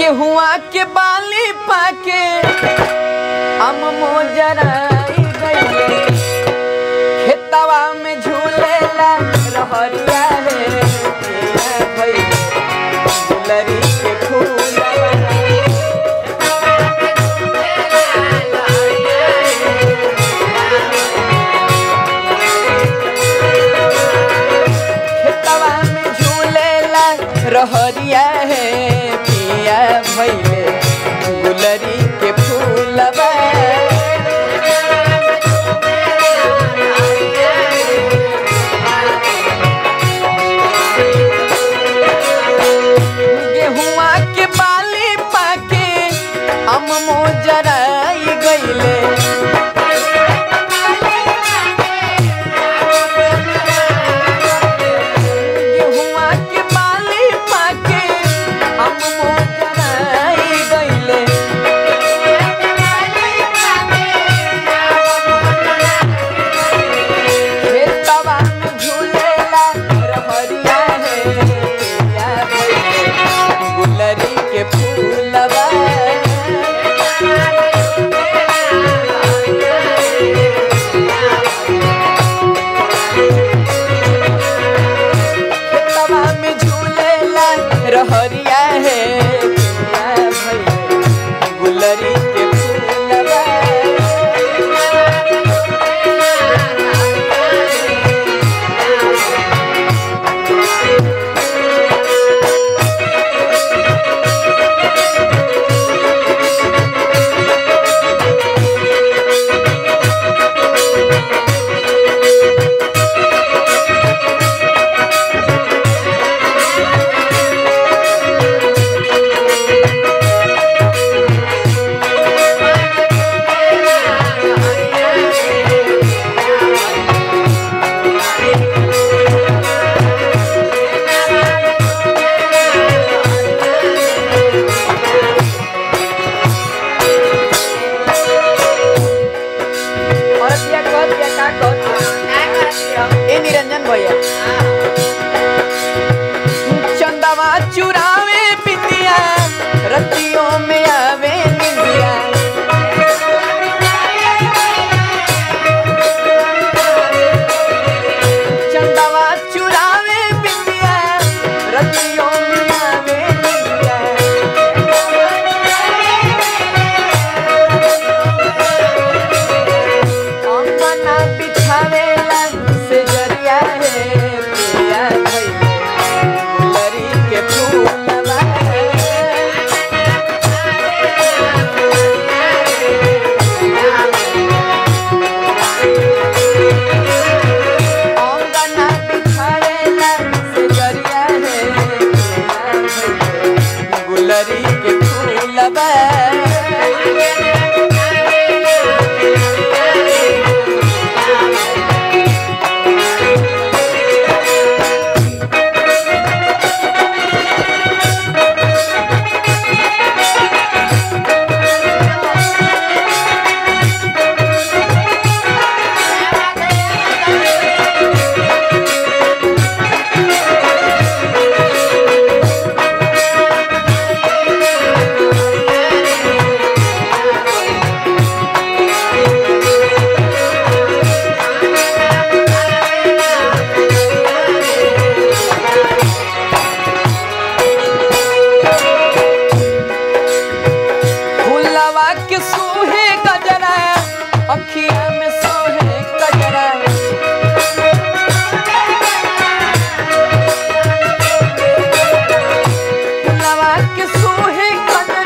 गेहुआ के बाली पाके हम मोजराई गइले खेतवा में झूलेला रहरिया रे पिया भइले गुलरी के फूलवा खेतवा में झूलेला रहरिया है पिया भइले गुलरी के फूलवा गेहुआ के बाली पाके हम मोजराई गइले गेहुआ के बाली पाके हम मोजराई गइले खेतवा में झूलेला रहरिया है पिया भइले गुलरी के फूलवा खेतवा में झूलेला रहरिया है पिया भइले गुलरी के फूलवा और दिया कह दिया का कह ए निरंजन भैया चंदवा चुरावे बिंदिया रतियों में आवे निंदिया चंदवा चुरावे बिंदिया रतियों में आवे निंदिया अंगना बिछावेला से जरिया है पिया भइले गुलरी के फूलवा अंगना बिछावेला से जरिया है पिया भइले गुलरी के फूलवा फूलवा के सोहे गजरा अखिया में सोहे गजरा फूलवा के सोहे गजरा